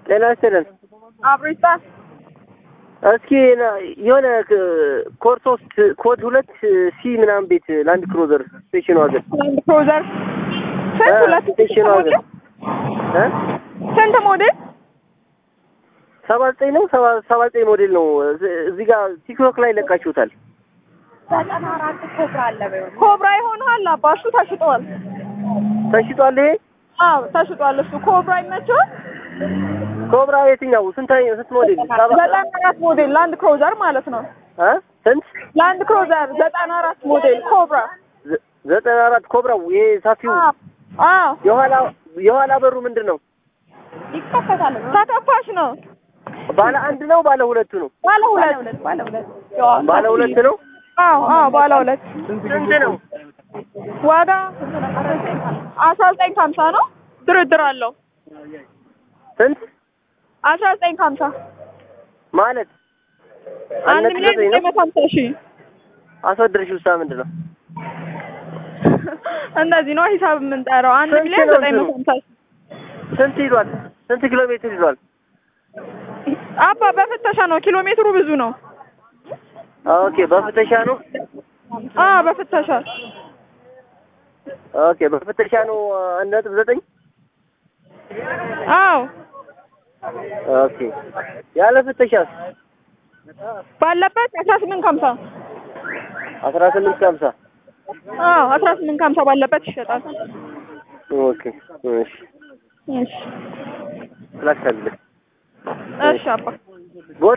ጤና ይስጥልን። አብሮ ይስጣል። እስኪ ና- የሆነ ክ- ኮድ ሶስት ኮድ ሁለት ሲ ምናምን ቤት ላንድ ክሩዘር ስቴሽን ዋገን ላንድ ክሩዘር ስንት? እ ሁለት ስቴሽን ዋገን እ ስንት ሞዴል? ሰባ ዘጠኝ ነው ሰባ ሰባ ዘጠኝ ሞዴል ነው። እዚ- እዚህ ጋር ቲክቶክ ላይ ለቃችሁታል። ዘጠና አራት ኮብራ አለ። ኮብራ ይሆናል። አባሱ ተሽጧል። ተሽጧል። ይሄ አዎ ተሽጧል። እሱ ኮብራ ይመችዋል። ኮብራ የትኛው ስንት ስንት ሞዴል ሰባ ዘጠና አራት ሞዴል ላንድ ክሩዘር ማለት ነው። እ ስንት ላንድ ክሩዘር ዘጠና አራት ሞዴል ኮብራ። ዘ- ዘጠና አራት ኮብራው ይሄ ሰፊው አዎ አዎ የኋላ የኋላ በሩ ምንድን ነው? ይከፈታል። ተከፋሽ ነው። ባለ አንድ ነው ባለ ሁለቱ ነው? ባለ ሁለት ባለ ሁለት ባለ ሁለት ነው። አዎ አዎ ባለ ሁለት ስንት ነው? ዋጋ አስራ ዘጠኝ ከሀምሳ ነው። ድርድር አለው። ስንት አስራ ዘጠኝ ከሀምሳ ማለት አንድ ነጥብ ሚሊዮን ዘጠኝ ዘጠኝ ነው። መቶ ሀምሳ ሺህ አስወድርሽ ውሳ ምንድን ነው? እንደዚህ ነው ሂሳብ የምንጠራው። አንድ ስንት ሚሊዮን ነው ዘጠኝ መቶ ሀምሳ ሺህ ስንት ሂዷል? ስንት ኪሎ ሜትር ሂዷል? አባ በፍተሻ ነው። ኪሎ ሜትሩ ብዙ ነው። ኦኬ በፍተሻ ነው። አ በፍተሻ ኦኬ በፍተሻ ነው። አንድ ነጥብ ዘጠኝ አዎ ኦኬ ያለ ፍተሻስ ባለበት አስራ ስምንት ከሀምሳ አስራ ስምንት ከሀምሳ አዎ አስራ ስምንት ከሀምሳ ባለበት ይሸጣል። ኦኬ እሺ እሺ ላክታለህ እሺ አባ